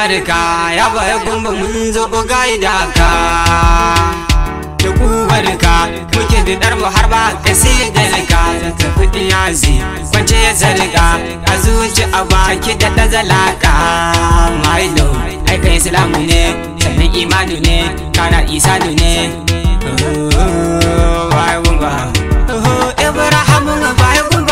barka ya bai gumba mun zo gaida ka da kubarka muke da darmu har ba ka sai da rika da tafi yazi kwance ya zarga a zuci a baki da ta zalaka my love ai kai islamu ne sannan imanu ne kana isanu ne bai gumba ibrahim bai gumba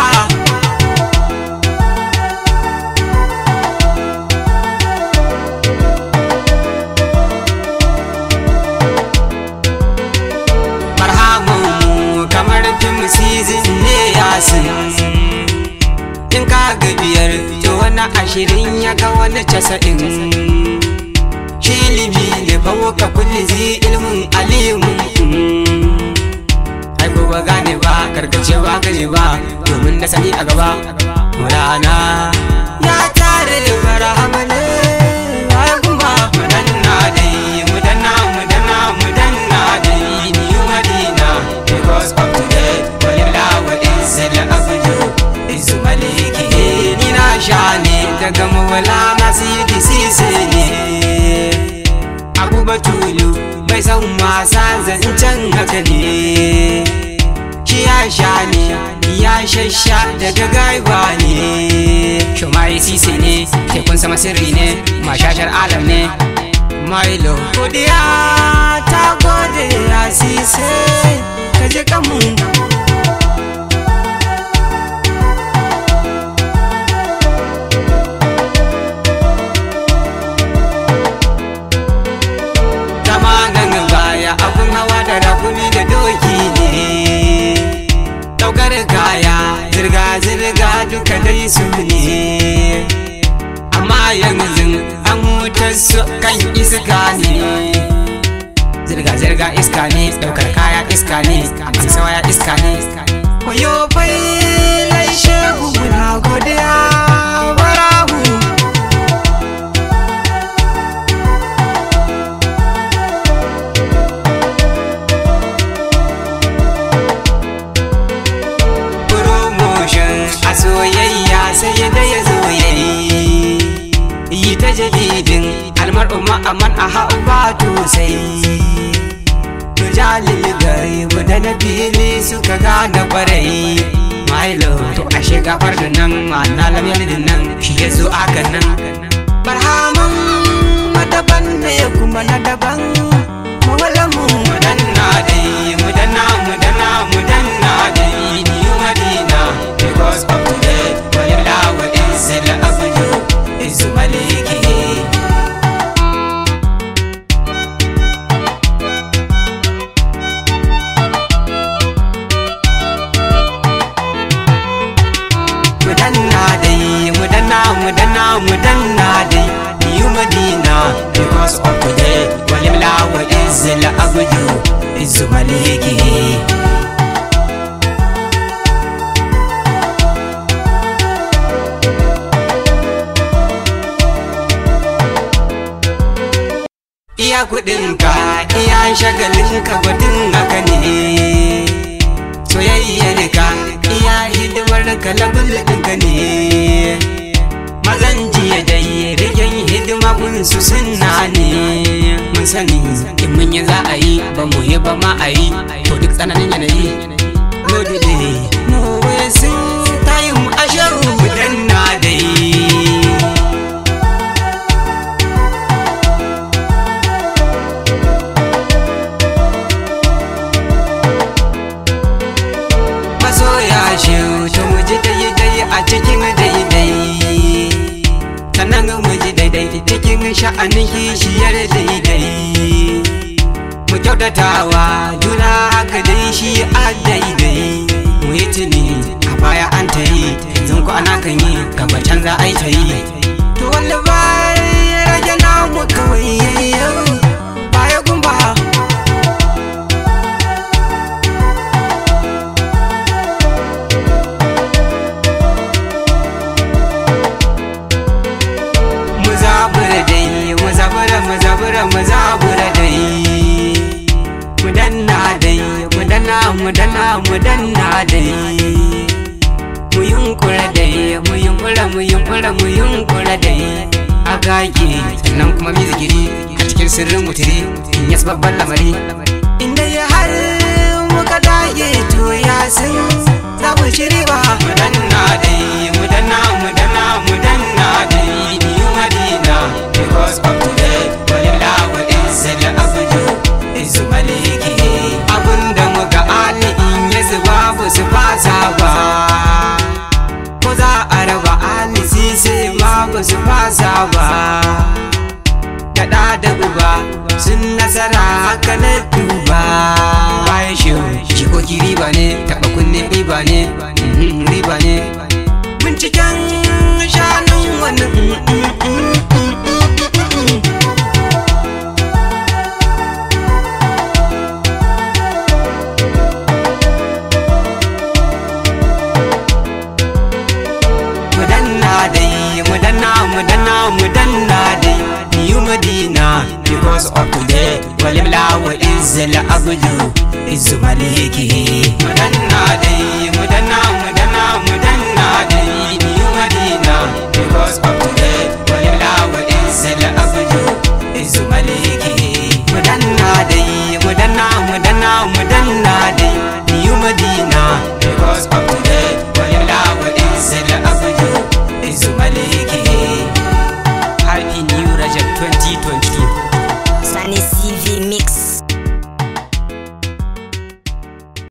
marhamu kamar fim season ne yasin in ka ga biyar to wani ashirin ya ga wani casa'in shi ilimi ne fawo ka kulli zi ilmin alimun ai ko ba gane ba karkace ba kaje ba domin da sani a gaba rana ya tare marhama ne ai kuma mudanna dai mudanna mudanna mudanna dai ni madina because of today walillah wa izzal abdu izu maliki ni na sha ne daga mawala na sidi sise ne abu batulu mai san wasa zancen haka ne shi ya sha ne ya shasha daga gaiba ne shumari sise ne tekun sama sirri ne mashashar alam ne Milo godiya ta gode ya sise ka je kamu zamanin baya abun hawa da rakumi da doki ne daukar kaya zirga-zirga duka dai su ne amma yanzu an hutar su kan iska ne zirga-zirga iska ne daukar kaya iska ne amsa sawaya iska ne koyo bai laishe na godiya barahu promotion a soyayya sai da ya zo yayi yi ta jadidin almar'u ma'aman a haɓa to sai tujalil gaibu da na fili suka gane kwarai Milo to a shigafar da nan ma'ana lamyar da nan shi ya zo aka nan barhaman madaban ne kuma na daban mawalamu mudanna dai mudanna mudanna mudanna dai ni madina because of today walillah wa izzil abdu izu maliki mudanna dai mudanna mudanna mudanna dai new madina because of today walimla wa izzil abdu izu maliki iya kudinka iya shagalinka batun haka ne soyayyar ka iya hidimar ka labul ɗinka ne mazan jiya dai rigen hidima kun su sunna ne mun sani in mun yi za a yi ba mu yi ba ma a yi to duk tsananin yanayi no delay no wasting time asharu danna dai masoya shi to mu ji daidai a cikin daidai sannan mu ji daidai cikin sha'anin kishiyar daidai mu kyautatawa juna haka dai shi a daidai mu yi tuni a baya an ta yi zan ku ana kan yi gaba can za a yi ta yi to wanda ba ya rage namu kawai yayyau baya gumba mu zabura dai mu zabura mu zabura mu zabura dai mu danna dai mu danna mu danna mu danna dai mu yunkura dai mu yunkura mu yunkura mu yunkura dai a gage sannan sirrin mutire in yas babban lamari inda ya har muka dage to ya san za mu ci riba mu danna dai mu danna mu danna mu danna dai new madina because of today walilla wa izzal abdu izu maliki abunda muga ali in ya zuba ba su fasa ba ko za a raba ali sise ma ba su fasa ba da da uba sun nasara haka na duba bayan shi jikoki riba ne taɓa kunne riba ne mhm, riba ne binciken shanun wani mm, mm, mm, mm, mm, mm. mudanna dai mudanna mudanna mudanna dai new madina because of today walibla wa izzal abdu izzu maliki mudanna dai mudanna mudanna mudanna dai new madina because of today walibla wa izzal abdu izzu maliki mudanna dai mudanna mudanna mudanna dai new madina because of today walibla wa izzal abdu izzu maliki happy new rajab 2022 Sunny CV Mix.